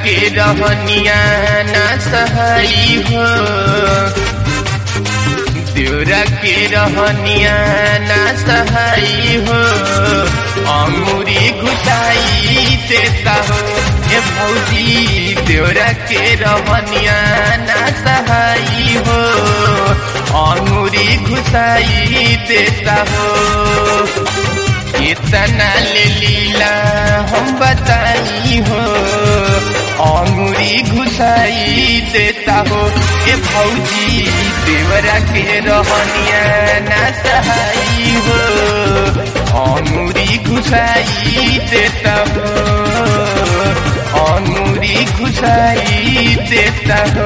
के रहनिया ना सहाई हो देवरा के रहनिया ना सहाई हो अंगूरी घुसाई देता हो ये भौजी देवरा के रहनिया ना सहाई हो अंगूरी घुसाई देता हो इतना ले लीला हम बताई हो अंगूरी घुसाई देता हो ये भौजी देवरा के रहनिया ना सहाई हो अंगूरी घुसाई देता हो अंगूरी घुसाई देता हो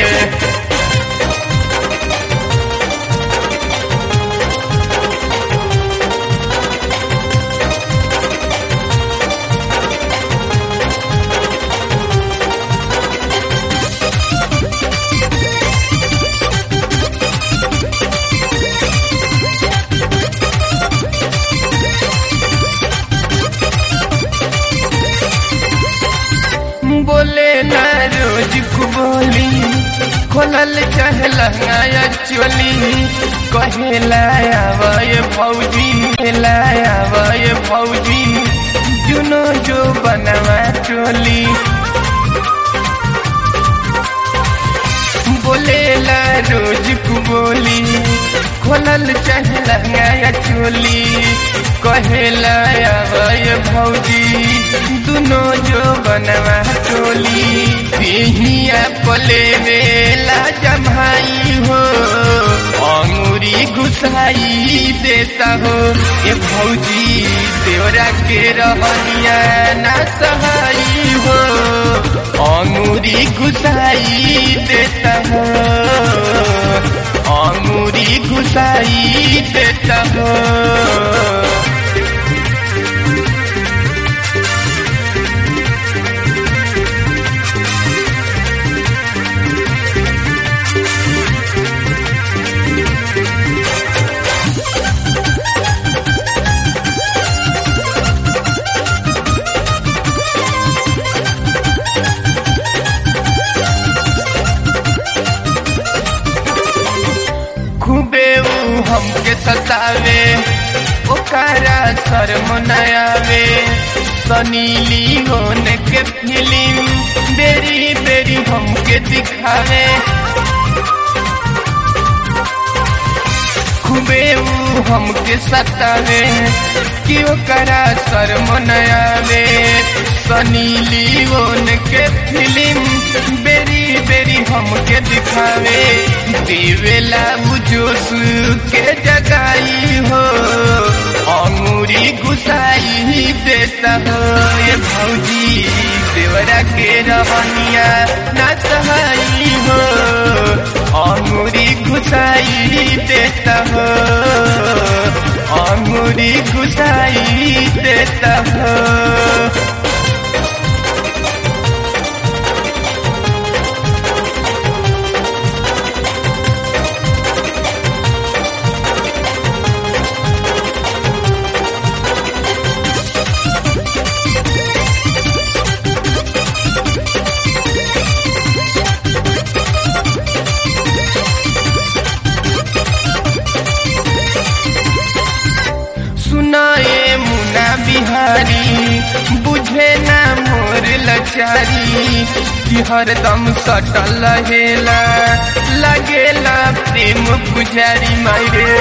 बोले ना रोज को बोली खोलल चाहे लहंगाया चोली कहे लाया वय फौजी लाया वय फौजी जुनो जो बनवा चोली बोले ला रोज को बोली खोलल चाहे लहंगाया चोली कहे लाया वय भौजी दुनो जो बनवा टोली पिहिया पले वेला जमाई हो अंगूरी घुसाई देता हो ये भौजी देवरा के रहनिया ना सहाई हो अंगूरी घुसाई देता हो अंगूरी घुसाई देता हो खूबे ऊ हमके सतावे ओकरा शर्म नयावे सनी लियोन के फिल्म बेरी बेरी हमके दिखावे खूबे ऊ हमके सतावे कि ओकरा शर्म नयावे सनी लियोन के फिल्म बेरी बेरी हमके दिखावे देवेला जोश के जगाई हो अंगूरी घुसाई देता हो ये भौजी देवरा के रहनिया ना सहाई हो अंगूरी घुसाई देता हो अंगूरी घुसाई देता हो सुनाए मुना बिहारी बुझे ना मोर लचारी कि हरदम सटल रहेला लगेला प्रेम पुजारी मारे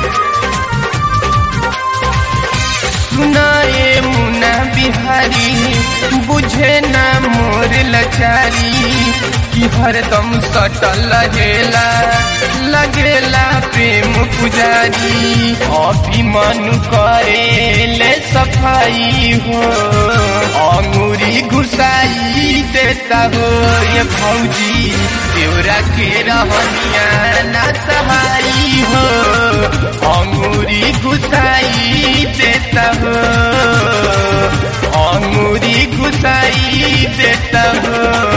सुनाए मुना बिहारी बुझे ना मोर लचारी कि हरदम सटल रहेला लगेला प्रेम पुजारी अभिमान करेले सफाई हो अंगूरी घुसाई देता हो ये भौजी देवरा के रहनिया ना सहाई हो अंगूरी घुसाई देता हो अंगूरी घुसाई देता हो